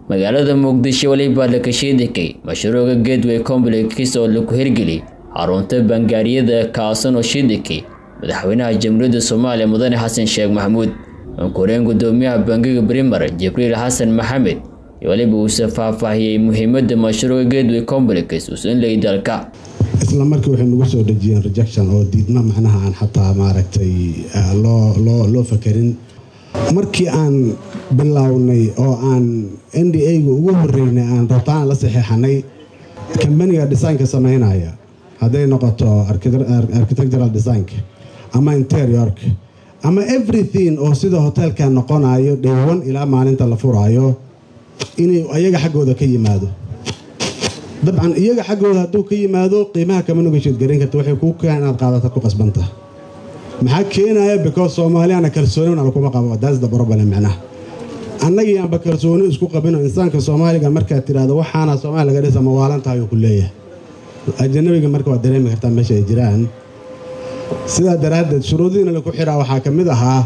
magaalada muqdisho weliba la kashiidikay mashruuca gateway complex oo lagu hirgeliyay xarunta bangaariyada kaasan oo shiidikay madaxweynaha jamhuuriyadda soomaaliya mudane xasan sheekh maxamuud ankureen gudoomiyaha bangiga brimer jibriil xasan maxamed iyo weliba uuse faahfaahiyey muhiimada mashruuca gateway complex uusan leeyay dalka isla markii waxay nagu soo dhejiyeen rejection oo diidma macnaha aan xataa maaragtay loo loo loo fakerin markii aan bilownay oo aan n d a-ga ugu horeynay aan rabtaan la saxeexanay kambaniga designka samaynaya hadday noqoto architectural designka ama interiorka ama everything oo sida hoteelka noqonayo dhewan ilaa maalinta la furaayo inay ayaga xaggooda ka yimaado dabcan iyaga xaggooda hadduu ka yimaado qiimaha kama nogasheed garan karta waxay kuu keenaan inaad qaadata ku qasbanta maxaa keenaya because soomaaliyana kalsoonina lakuma qabo that's the problem macnaha annagii aanba kalsooni isku qabino insaanka soomaaliga markaad tidhaahdo waxaana soomaaliya laga dhisa mawaalan tahay uu ku leeyahay ajanabiga marka waad dareemi kartaa meesha ay jiraan sidaa daraaddeed shuruudiina laku xiraa waxaa ka mid ahaa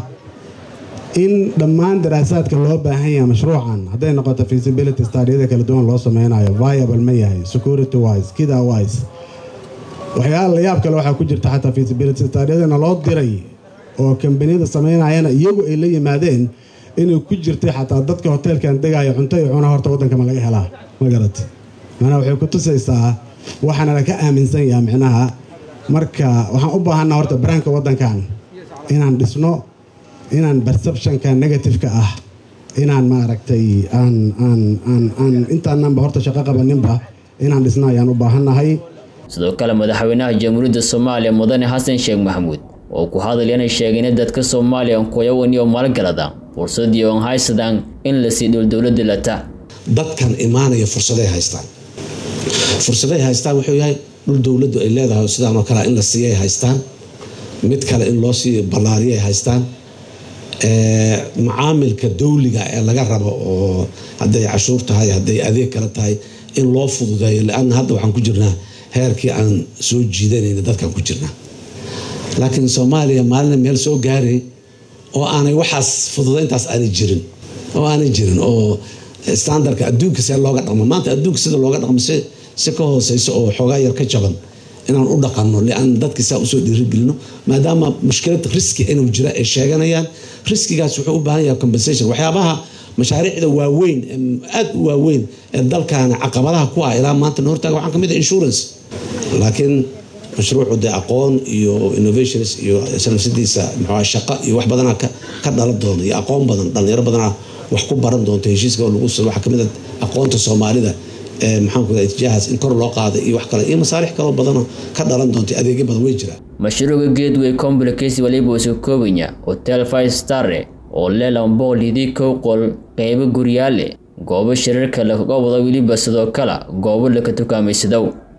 in dhammaan daraasaadka loo baahan yahay mashruucan hadday noqoto feasibility stadiyada kala duwan loo sameynayo viable ma yahay security wise kida wise waxyaala layaab kale waxaa ku jirta xataa feasibility stadiyadana loo diray oo kambaniyada sameynayana iyagu ay la yimaadeen inay ku jirtay xataa dadka hoteelkan degaayo cunto iyo cuna horta waddanka ma laga helaa magarat manaa waxay ku tusaysaa waxaana laka aaminsan yaha micnaha marka waxaan u baahanaa horta baraanka waddankan inaan dhisno inaan perceptionka negativeka ah inaan maaragtay aan aan aan aan intaananba horta shaqo qabaninba inaan dhisno ayaan u baahannahay sidoo kale madaxweynaha jamhuuriyadda soomaaliya mudane xasan sheekh maxamuud oo ku hadalyanay sheegeen in dadka soomaaliya kuyawan iyo maalgalada fursadii oon haysadaan in la sii dhowl dowladda lata dadkan imaanaya fursaday haystaan fursaday haystaan wuxuu yahay dhul dowladdu ay leedahay sidaanoo kale in la siiyay haystaan mid kale in loo sii ballaariyay haystaan macaamilka dawliga ee laga rabo oo hadday cashuur tahay hadday adeeg kale tahay in loo fududeeyo lianna hadda waxaan ku jirnaa heerkii aan soo jiidanayna dadkaan ku jirnaa laakiin soomaaliya maalina meel soo gaaray oo aanay waxaas fududayntaas aanay jirin oo aanay jirin oo standardka adduunka see looga dhaqmo maanta adduunka sida looga dhaqmo si ka hooseyso oo xoogaa yar ka jaban inaan u dhaqanno lian dadki saa usoo dhiirigelino maadaama mushkilad riski inuu jira ay sheeganayaan riskigaas wuxuu u baahan yahay compensation waxyaabaha mashaariicda waaweyn aad u waaweyn ee dalkaana caqabadaha ku ah ilaa maanta hortaaga waxaa kamid ah insurance laakiin mashruucu dee aqoon iyo innovations iyo sanafsadiisa muxua shaqo iyo wax badanaa ka dhalan doona iyo aqoon badan dhalinyaro badanaa wax ku baran doonta heshiiska lagu waxaa kamid a aqoonta soomaalida maxaanku itijahaas in kor loo qaaday iyo wax kale iyo masaalix kaloo badanoo ka dhalan doonta adeegyo badan way jiraan mashruuca gateway complex waliba usu koobanya hotel five starre oo leh laba boqol idii kow qol qeybo guryaale goobo shirarka laga wada weliba sidoo kale goobo laka tukaamaysadow